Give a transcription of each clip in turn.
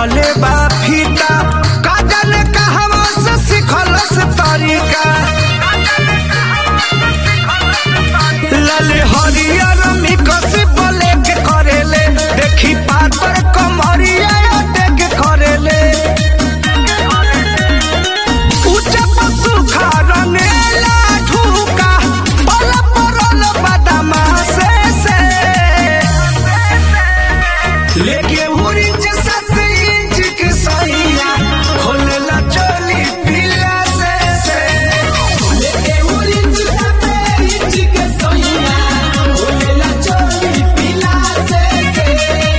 रखले बा फीता काजल कहवा से सिखलस तरीका लाले हरियर मिकस बोले के करेले देखी पातर कमरिया देख करेले उच्च पशु खारनेला ढूका पल परल बदमा से से लेके उरिंच सात इंच के सैया खोलेला चोली पीला से से लेके उरिंच सात इंच के सैया खोलेला चोली पीला से से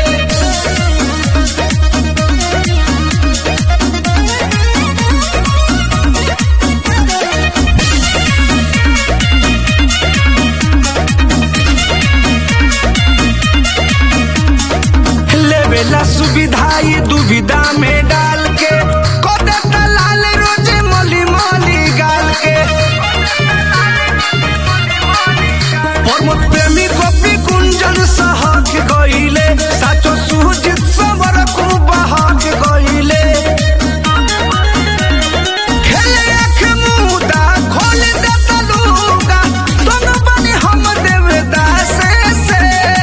लेवेला सुविधा ये दुविधा में डाल के कोदे दलाल रोज मली मली गाल के प्रमोद प्रेमी गोपी कुंजन सहक गईले साचो सुजित समर को बहक गईले खेले आँख मुदा खोल दे तलूगा दोनों बने हम देवदास से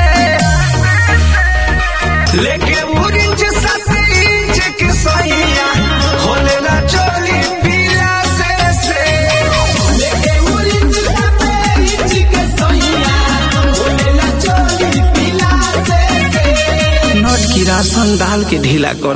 लेके उरिंच सात इंच के सैया खोलेला चोली पीला से से लेके उरिंच सात इंच के सैया खोलेला चोली पीला से से नोट की राशन डाल के ढीला कर